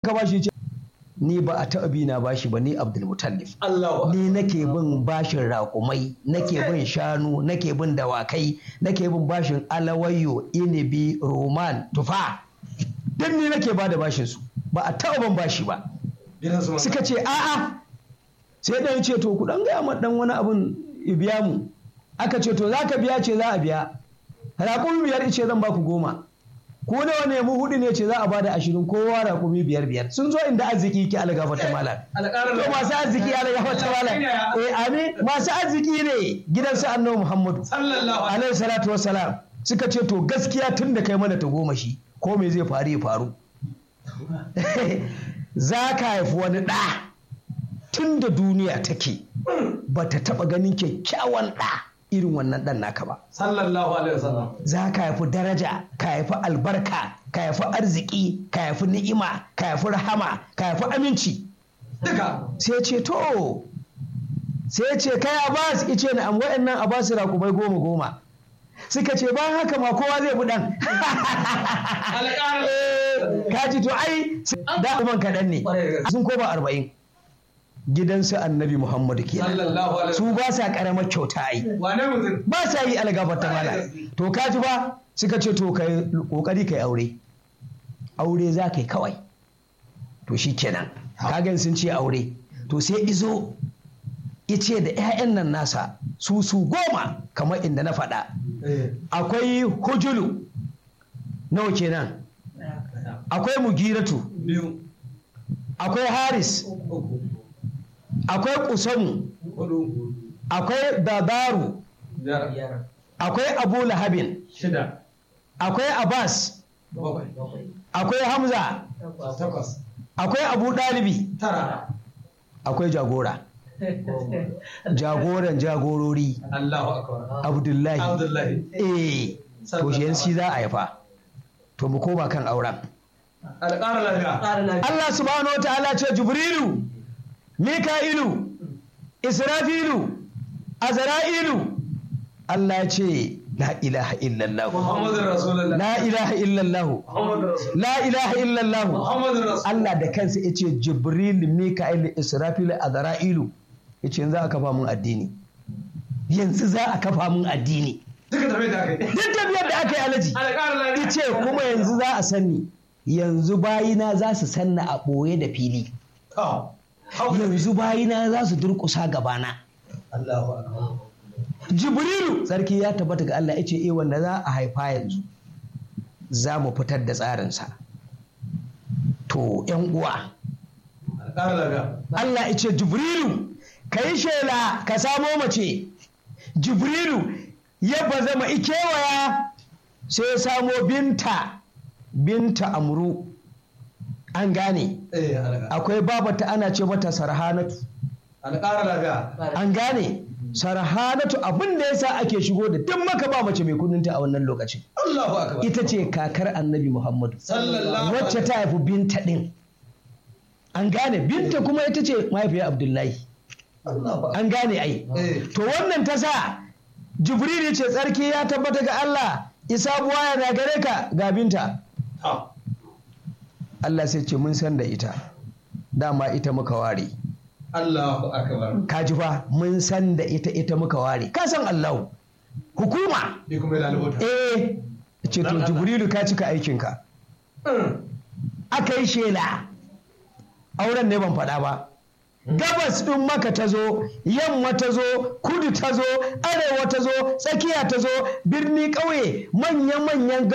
ka bashi ce ni ba a taɓa bi na bashi ba ni Abdul Mutallif Allah ni nake bin bashin raƙumai nake bin shanu nake bin dawakai nake bin bashin alawayo inibi roman tufa duk ni nake ba da bashin su ba a taɓa ban bashi ba suka ce a'a sai ɗan ce to ku ɗan gaya ma ɗan wani abun biya mu aka ce to za ka biya ce za a biya raƙumi biyar ce zan baku goma ko nawa ne mu hudu ne ce za a bada ashirin kowa raƙumi biyar biyar sun zo inda arziki ki algafa ta malam to masu arziki algafa ta malam eh amin masu arziki ne gidan su annabi muhammadu sallallahu alaihi salatu wassalam suka ce to gaskiya tun da kai mana ta goma shi ko me zai faru ya faru za ka haifi wani ɗa tun da duniya take ba ta taɓa ganin kyakkyawan ɗa irin wannan ɗan naka ba. sallallahu alaihi wasallam Za ka haifi daraja, ka haifi albarka, ka haifi arziki, ka haifi ni'ima, ka haifi rahama, ka haifi aminci. duka Sai ce to, sai ce kai Abbas ice na am wa'annan Abbas rakubai goma goma. Suka ce bayan haka ma kowa zai bi ɗan. alƙarar Kaji to ai da man kaɗan ne. Sun koma arba'in. Gidansu annabi Muhammadu kenan. sallallahu alaihi Su ba sa ƙaramar kyauta ai. wane mutum ba sa yi algafar ta mala to ka ji ba suka ce to kai kokari kai aure aure za kai kawai to shi kenan kagan sun ce aure to sai izo ice da 'ya'yan nan nasa su su goma kamar inda na faɗa akwai hujulu nawa kenan akwai mugiratu biyu akwai haris uku akwai kusamu hudu akwai babaru biyar akwai abu lahabin shida akwai abbas bakwai akwai hamza takwas akwai abu ɗalibi tara akwai jagora jagoran jagorori Allahu akbar abdullahi Abdullahi eh to shi yanzu za a haifa to mu koma kan auren alƙarar lafiya Allah subhanahu wataala ce jibrilu mika'ilu israfilu azra'ilu Allah ya ce la ilaha illallah Muhammadur Rasulullah la ilaha illallah Muhammadur Rasul la ilaha illallah Muhammadur Rasul Allah da kansa ya ce Jibril, Mika'il, Israfil, Azra'ilu ya ce yanzu za a kafa mun addini. Yanzu za a kafa mun addini. duka tafi da kai Duk tafiyar da aka yi alaji. alƙarar lafiya Ya ce kuma yanzu za a sanni. Yanzu bayina za su sanna a ɓoye da fili. to hau Yanzu bayina za su durƙusa gabana. Allahu akbar Jibrilu sarki ya tabbata ga Allah ya ce eh wanda za a haifa yanzu. Za mu fitar da tsarinsa. To, ‘yan uwa, alƙarar lafiya Allah ya ce Jibrilu ka yi shela ka samo mace Jibrilu ya bazama ikewaya sai ya samo binta binta amru an gane eh alƙarar akwai babata ana ce mata sarhanatu alƙarar lafiya an gane sarhanatu abin da yasa ake shigo da duk maka ba mace mai kudinta a wannan lokacin Allahu akbar ita ce kakar annabi muhammadu sallallahu wacce ta haifi binta din an gane binta kuma ita ce mahaifiyar abdullahi Allahu akbar an gane ai eh to wannan ta sa jibril ce tsarki ya tabbata ga Allah isa buwaya na gare ka ga binta to Allah sai ce mun san da ita dama ita muka ware Allahu akbar ka ji fa mun san da ita ita muka ware ka san Allah hukuma ni kuma yana lubota eh ce to jibrilu ka cika aikinka aka yi shela auren ne ban faɗa ba gabas ɗin maka ta zo yamma ta zo kudu ta zo arewa ta zo tsakiya ta zo birni ƙauye manya-manyan